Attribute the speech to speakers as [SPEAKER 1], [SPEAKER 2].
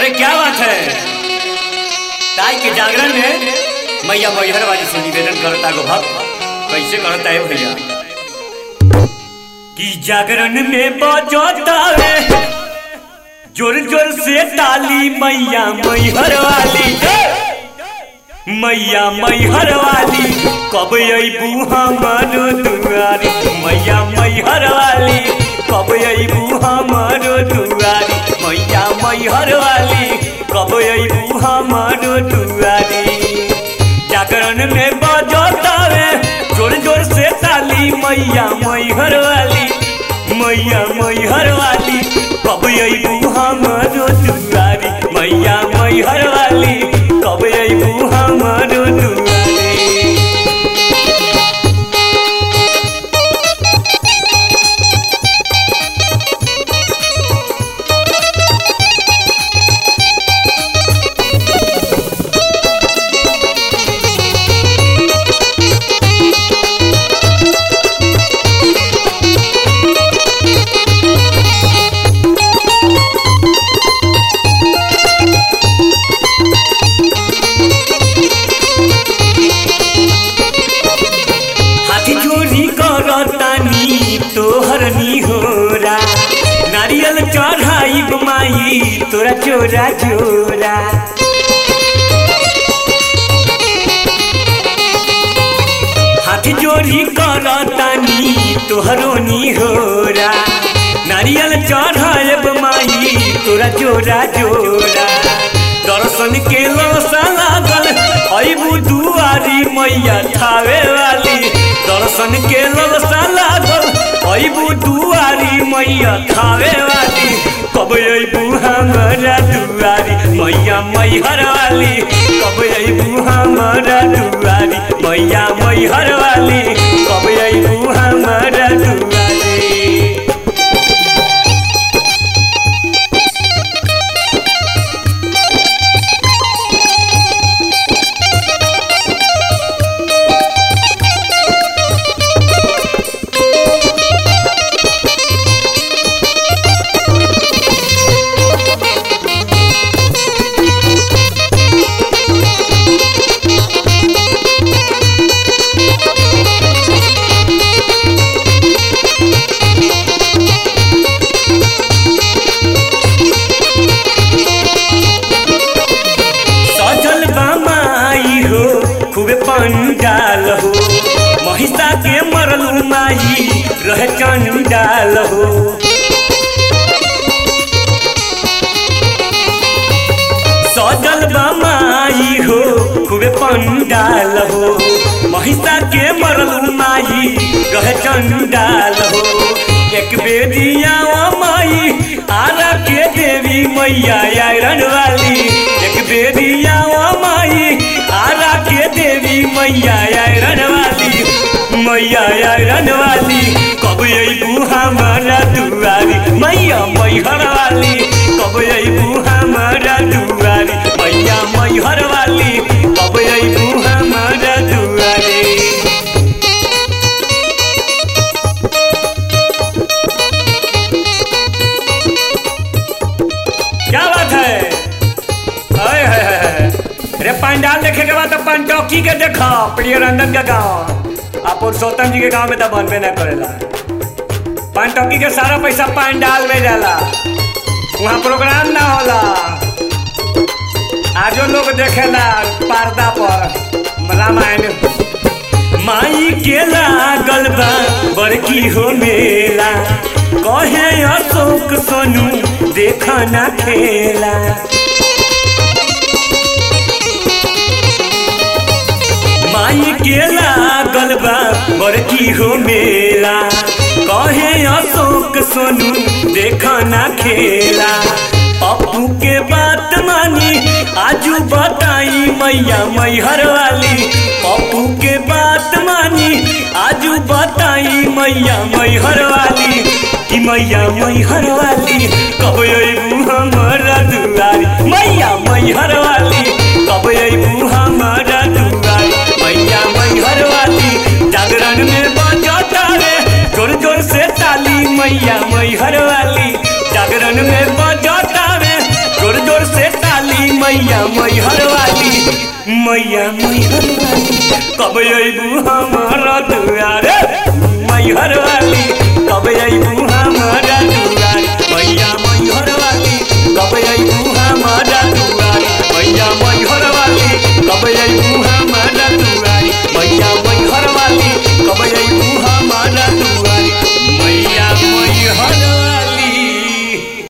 [SPEAKER 1] अरे क्या बात है ताई के जागरण में मैया मैहर वाली से निवेदन करता गो भक्त कैसे करता है भैया कि जागरण में बजता है जोर जोर से ताली मैया मैहर वाली मैया मैहर वाली कब अबू हमारो दुआरी मैया मैहर वाली कब अबू हमारो दुआरी मैया मैहर वाली कब अबू हमारो दुआरी जागरण में बजतावे जोर जोर से ताली मैया मैहर वाली मैया मैहर वाली कब अबू हमारो दुआरी मैया मैहर वाली कब अबू हमारो दुआरी हाथी चोरी करतानी तोहर निहोरा नारियल चढ़ाई माई तोरा चोरा चोरा हाथी चोरी करतानी तोहरो निहोरा नारियल चढ़ाएब माई तोरा चोरा चोरा दर्शन के लौसा लागल अबू दुआरी मैया थावे वाली दर्शन के लौसा लागल अबू दुआरी मैया थावे वाली कब अबू हमारा दुआरी मैया मैहर वाली कब अबू हमारा दुआरी मैया मैहर वाली कब अबू हमारा दुआरी सजल बामाई हो खूबे पंडाल हो महिषा के मरल माई रह चंडाल हो सजल बामाई हो खूबे पंडाल हो महिषा के मरल माई रह चंडाल हो एक बेदिया माई आरा के देवी मैया आयरन वाली एक बेदिया माई आरा के देवी मैया आयरन वाली मैया आयरन वाली कब अबू हमारा दुआरी मैया मैहर वाली कब अबू हमारा दुआरी मैया मैहर वाली कब अबू हमारा दुआरी क्या बात है अरे है, है, है। अरे पंडाल देखे के बाद तो पंटौकी के देखा प्रिय रंजन के गाँव आ पुरुषोत्तम जी के गाँव में तो बनबे ना करेला पंटौकी के सारा पैसा पंडाल में जाला वहाँ प्रोग्राम ना होला आजो लोग देखेला पर्दा पर रामायण माई के लागल बा बड़की हो मेला कहे अशोक सोनू देख ना खेला माई के लागल बा बड़की हो मेला कहे अशोक सोनू देख ना खेला अपू के बात मानी आजू बताई मैया मैहर वाली पप्पू के बात मानी आजू बताई मैया मैहर वाली कि मैया मैहर वाली कब अबू हमारा दुआरी मैया मैहर वाली कब अबू हमारा दुआरी मैया मैहर वाली जागरण में बजता रे जोर जोर से ताली मैया मैहर वाली जागरण में बजता रे जोर जोर से मैहर वाली मैया मैहर वाली कब अबू हमारा दुआरे मैहर वाली कब अबू